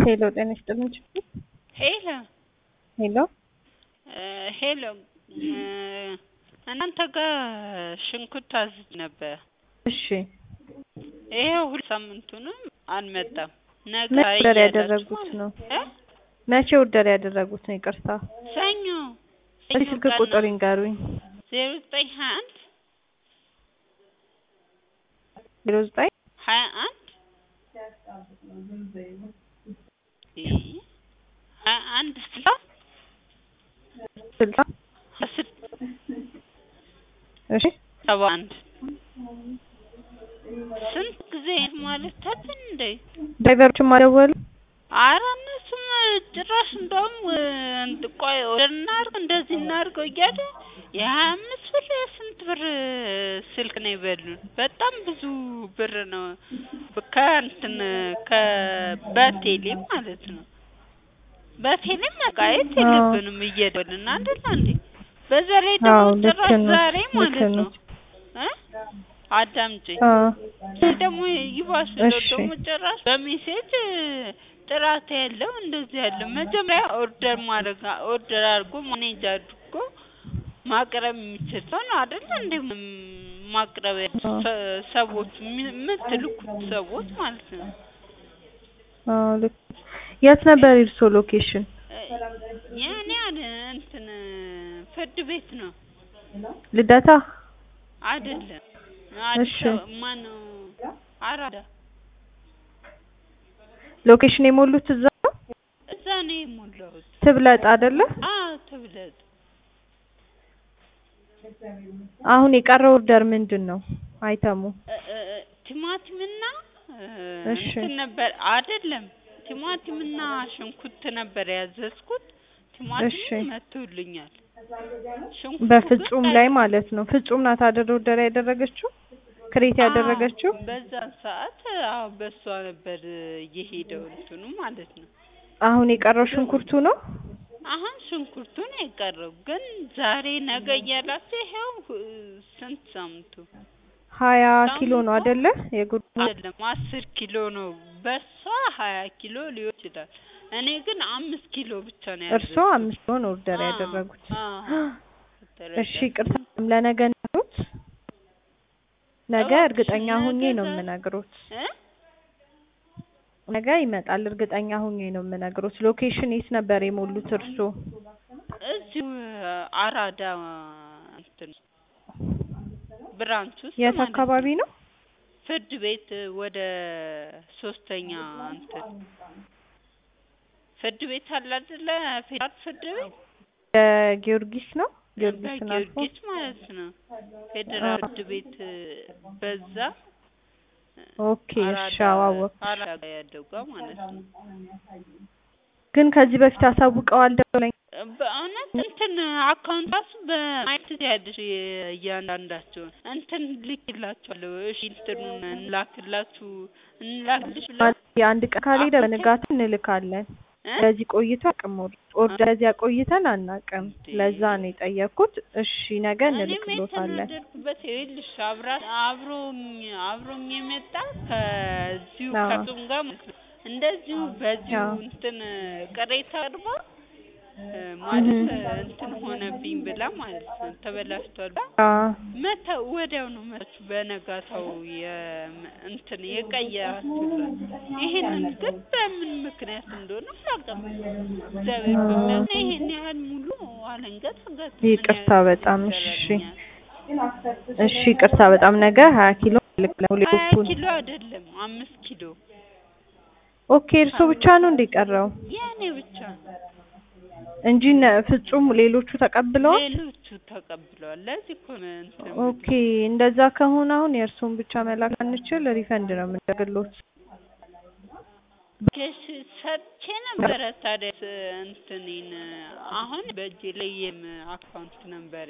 ሄሎ ጤና ይስጥልኝ ችግር ሄሎ ሄሎ ሄሎ እናንተ ጋር ሽንኩርት አዝዤ ነበር። እሺ ይሄው ሁለት ሳምንቱንም አልመጣም። ነገ መቼ ኦርደር እያላችሁ ያደረጉት ማለት ነው? እ መቼ ኦርደር ያደረጉት ነው? ይቅርታ ሰኞ እስኪ ስልክ ቁጥር ይንገሩኝ። ዜሮ ዘጠኝ ሀያ አንድ ዜሮ ዘጠኝ ሀያ አንድ ሀያ አንድ ስልሳ ስልሳ አስር እሺ ሰባ አንድ ስንት ጊዜ ማለት አለን እንዴ? ድራይቨሮችም አልደወሉ? ኧረ እነሱም ጭራሽ እንደውም እንትን ቆይ ኦርደር እናድርግ እንደዚህ እናድርገው እያለ የሀያ አምስት ብር የስንት ብር ስልክ ነው የበሉን። በጣም ብዙ ብር ነው ከእንትን ከ በቴሌ ማለት ነው። በቴሌም መቃየት የለብንም እየደወልን አይደል እንዴ? በዛ ላይ ደግሞ አዎ ልክ ጭራሽ ነው ዛሬ ልክ ማለት ነው። ነው እ አዳምጪኝ አዎ ይህ ደግሞ ይባስ ብለው እሺ ደግሞ ጭራሽ በሜሴጅ ጥራት ያለው እንደዚህ ያለው መጀመሪያ ኦርደር ማድረግ ኦርደር አድርጎ ማኔጅ አድርጎ ማቅረብ የሚችል ሰው ነው አይደል እንዴ? ም- ማቅረብ አዎ ሰ- ሰዎች የሚ- የምትልኩት ሰዎች ማለት ነው። አዎ ልክ የት ነበር የእርስዎ ሎኬሽን? የእኔ አለ እንትን ፍርድ ቤት ነው ልደታ? አይደለም አዲስ እሺ አበባ ማነው አራዳ ሎኬሽን የሞሉት እዛ ነው? እዛ ነው የሞላሁት። ትብለጥ አይደለ? አዎ ትብለጥ አሁን የቀረው ኦርደር ምንድን ነው? አይተሙ እ- እ- እ- ቲማቲምና እ፣ እሺ እንትን ነበር አይደለም ቲማቲምና ሽንኩርት ነበር ያዘዝኩት። እሺ ቲማቲሙ መጥቶልኛል። ሽንኩርቱ ግን በፍጹም ላይ ቀይ ማለት ነው። ፍጹም ናት አይደል ኦርደር ያደረገችው ክሬት አዎ ያደረገችው? በዛን ሰዓት አዎ በሷ ነበር የሄደው እንትኑ ማለት ነው። አሁን የቀረው ግን ሽንኩርቱ ነው? አሁን ሽንኩርቱ ነው የቀረው። ግን ዛሬ ነገ እያላችሁ ይኸው እ፣ ስንት ሳምንቱ ሀያ ኪሎ ሳምንቱ ነው አይደለ? የጉድ አይደለም አስር ኪሎ ነው። በሷ ሀያ ኪሎ ሊሆን ይችላል። እኔ ግን አምስት ኪሎ ብቻ ነው እርሶ ያዘዝኩት። አምስት ኪሎ ነው ኦርደር አዎ ያደረጉት። አዎ እሺ ተረዳሽ? ቅርታ ለነገ ነግሮት ነገ እባክሽ እርግጠኛ ሁኜ ነገ ነው ዛሬ የምነግሮት። እ ነገ ይመጣል እርግጠኛ ሁኜ ነው የምነግሮት። ሎኬሽን የት ነበር የሞሉት እርሶ? እዚሁ አራዳ እንትን ብራንች ውስጥ የት ማለት አካባቢ ነው። ነው? ፍርድ ቤት ወደ ሶስተኛ እንትን ፍርድ ቤት አለ አይደለ? ፌዴራል ፍርድ ቤት ጊዮርጊስ ነው? ጊዮርጊስን አልፎ በጊዮርጊስ ማለት ነው። ፌዴራል ፍርድ ቤት በዛ ኦኬ እሺ አራዳ አዎ አወኩሽ። አራዳ ጋር ያለው ጋር ማለት ነው። ግን ከዚህ በፊት አሳውቀዋል ደውለኝ በእውነት እንትን አካውንት ራሱ በማየት ያለሽ እያንዳንዳቸውን እንትን ልክላችኋለሁ። እሺ እንትኑን እንላክላችሁ እንላክልሽ ብላ ማለት የአንድ ቀን ካልሄደ አካውንት በንጋቱ እንልካለን። እ ለዚህ ቆይቶ አቅም ኦርደር ለዚህ ቆይተን አናውቅም። እንዴ ለዛ ነው የጠየኩት። እሺ ነገ እኔም እንልክሎታለን። የተናደድኩበት ይኸውልሽ አብራ አብሮኝ አብሮኝ የመጣ ከዚሁ አዎ ከሱም ጋር ማለት ነው እንደዚሁ በዚሁ አዎ እንትን ቅሬታ አቅርባ እ እህ ማለት እንትን ሆነብኝ ብላ ማለት ነው ተበላሽቷል ብላ አዎ መተ ወዲያው ነው መች በነጋታው የ እንትን የቀየራችሁላት። ይሄንን ግን በምን ምክንያት እንደሆነ አላውቅም። እግዚአብሔር በሚያውቅ ይሄን ያህል ሙሉ አለንገት ምን ይቅርታ ያህል በጣም እሺ ይሰራልኛል? እሺ ይቅርታ በጣም ነገ ሀያ ኪሎ ልክለው ሀያ ግሩፑን ኪሎ አይደለም አምስት ኪሎ ኦኬ እርሶ ብቻ ነው እንደ ቀረው የእኔ ብቻ ነው። እንጂ እነ ፍጹም ሌሎቹ ተቀብለዋል? ሌሎቹ ተቀብለዋል። ለዚህ እኮ ነው እንትን ኦኬ የምልሽ። እንደዛ ከሆነ አሁን የእርሶን ብቻ መላክ አንችል ሪፈንድ ነው የምንደግሎት። ኬሽ ሰጥቼ ነበረ ታዲያ እንትኔን አሁን በእጄ ላይ የም አካውንት ነበሬ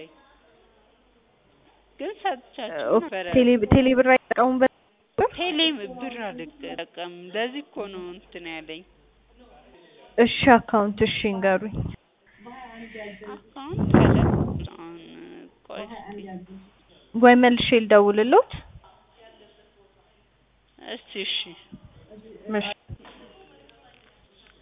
ግን ሰጥቻችሁ ኦኬ ነበረ። ቴሌ ቴሌ ብር አይጠቀሙበት ነበር? ቴሌ ብር አልጠቀምም። ለዚህ እኮ ነው እንትን ያለኝ እሺ አካውንት እሺ እንገሩኝ። አካውንት አለ። አሁን ቆይ እስኪ ወይ መልሼ ልደውልሎት? እስቲ እሺ እሺ